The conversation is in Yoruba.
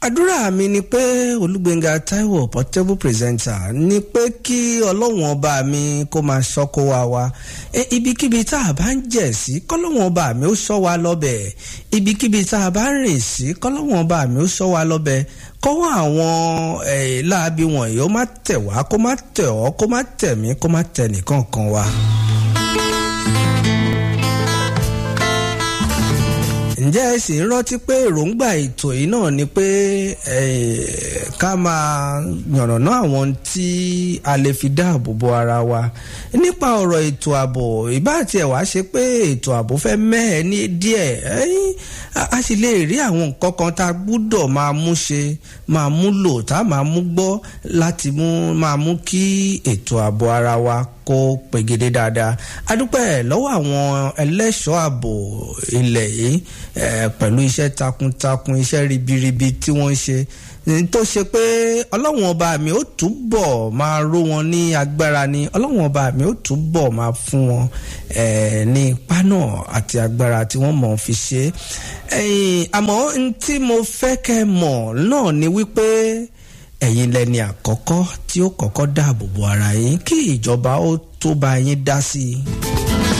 àdúrà mi ni pé olúgbénga taiwo portable presenter ni pé kí ọlọ́wọ́n ọba mi kó máa ṣọ́kó wa wa e, ibikíbi tá a bá ń jẹ̀ sí kọ́lọ́wọ́n ọba mi ó ṣọ́ wa lọ́bẹ̀ ibikíbi tá a bá ń rìn sí kọ́lọ́wọ́n ọba mi ó ṣọ́ wa lọ́bẹ̀ kọ́wọ́ àwọn láabi wọ̀nyí ó má tẹ̀ wá kó má tẹ̀ ọ́ kó má tẹ̀ mí kó má tẹ̀ nìkan kan wa. ǹjẹ́ ẹ sì ń rántí pé èròǹgbà ètò yìí náà ni pé ká máa yànnàná àwọn tí a lè fi dáàbò bo ara wa nípa ọ̀rọ̀ ètò ààbò ìbá tiẹ̀ wá ṣe pé ètò ààbò fẹ́ mẹ́ẹ̀ ní díẹ̀ a sì lè rí àwọn nǹkan kan tá a gbúdọ̀ máa mú ṣe máa mú lò tá a máa mú gbọ́ láti mú máa mú kí ètò ààbò ara wa kó pegede dáadáa adúpẹ́ lọ́wọ́ àwọn ẹlẹ́ṣọ́ ààbò ilẹ̀ yìí pẹ̀lú iṣẹ́ takuntakun iṣẹ́ ribiribi tí wọ́n ń ṣe tó ṣe pé ọlọ́run ọba mi ó túbọ̀ máa ró wọn ní agbára ni ọlọ́run ọba mi ó túbọ̀ máa fún wọn ní ipá náà àti agbára tí wọ́n mọ̀ fi ṣe àmọ́ tí mo fẹ́ kẹ́ mọ̀ náà ni wípé ẹ̀yin lẹni àkọ́kọ́ tí ó kọ́kọ́ dáàbò bo ara yín kí ìjọba ó tó bá yín dá sí i.